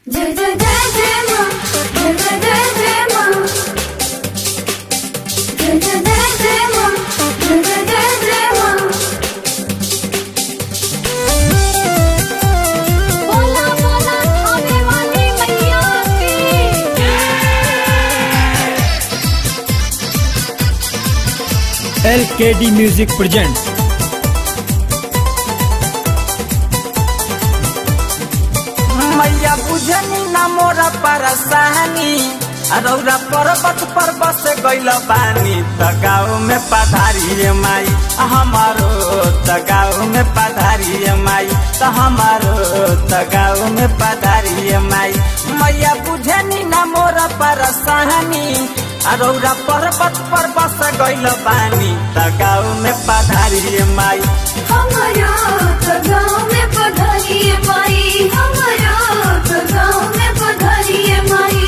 जय जय जय जय माँ जय जय जय जय माँ जय जय जय जय माँ जय जय जय जय माँ बोला बोला खाने वाली मैया की LKD Music presents मैया बुझनी ना मोरा परसानी रौरा पर्वत पर बस गइल बानी त गाँव में पधारिए माई हमारो त गाँव में पधारिए माई त हमारो त गाँव में पधारिए माई मैया बुझनी ना मोरा परसानी रौरा पर्वत पर बस गइल बानी त गाँव में पधारिए माई हमारा तो गाँव में पधारिए माई हमारा तो गाँव में पधारिए माई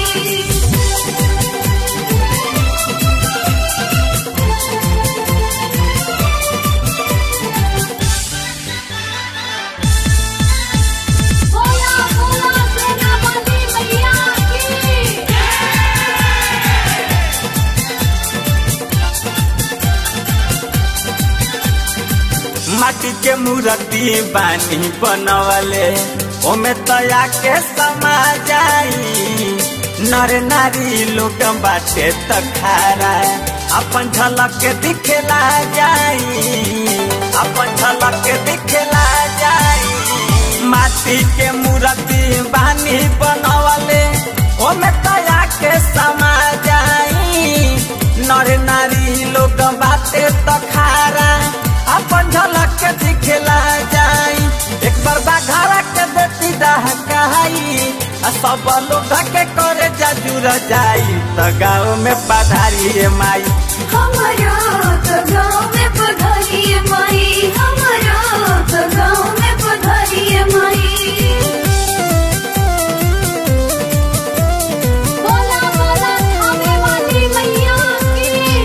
बोला बोला सेना वाली मैया की माटी के मूर्ति बानी बनवले ओमे तया के समा जाई नर नारी लोग बाटे त खारा अपन झलक के दिखेला जाई अपन झलक के दिखेला जाई माटी के मूर्ति बानी बनवले ओमे तया के समा जाई नर नारी लोग बाटे त खारा अपन झलक के दिखेला जाई एक बार बाघारा के देती डहकाई आ सब लोग के करे जजूर जाई त गाँव में पधारिए माई हमारा तो गाँव में पधारिए माई हमारा तो गाँव में पधारिए माई बोला बोला खाने वाली मैया की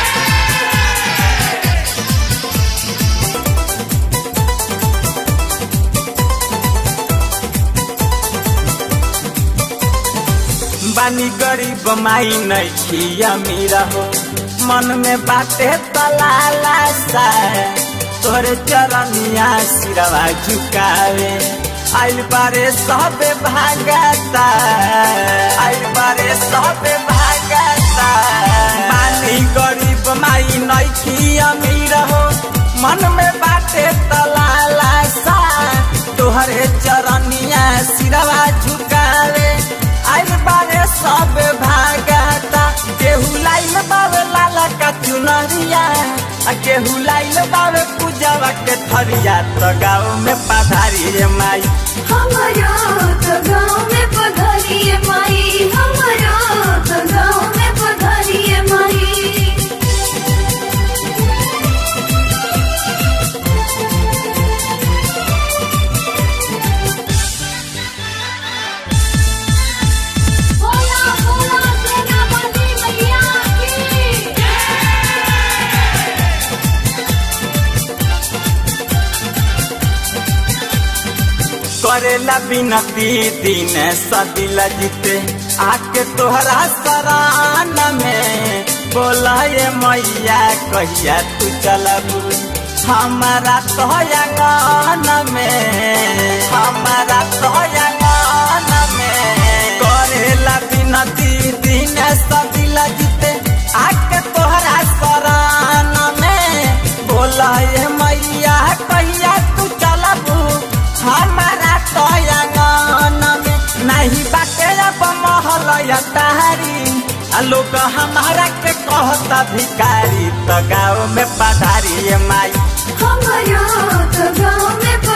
बानी गरीब माई नहीं अमीर हो मन में बाटे तलाला सा तोरे चरनिया सिरवा झुकावे आइल बारे सबे भागता आइल बारे सबे भागता बानी गरीब माई नहीं अमीर हो मन में बाटे तलाला सा तोहरे चरनिया सिरवा झुकावे आइल बारे सब भागता केहू लाइल बावे लाला का चुनरिया आ केहू लाइल बावे पूजवा के थरिया तो गाँव में पधारिए माई हमारा तो गाँव में पधारिए माई हमारा तो गाँव में पधारिए माई बोला बोला सेना वाली मैया की करेला बिनती दिन सदिला जीते आके तोहरा सरान में बोला ये मैया कहिया तू चलबू हमारा तो अंगन में हमारा तो अंगन में करेला बिनती दिन सदिला जीते आके तोहरा सरान में बोला ये मैया कहिया तू चलबू हमारा तो अंगन में नहीं बाटे अब महल तारी आ लोग हमारा के कहता भिकारी तो गाँव में पधारिए माई हमारा तो गाँव में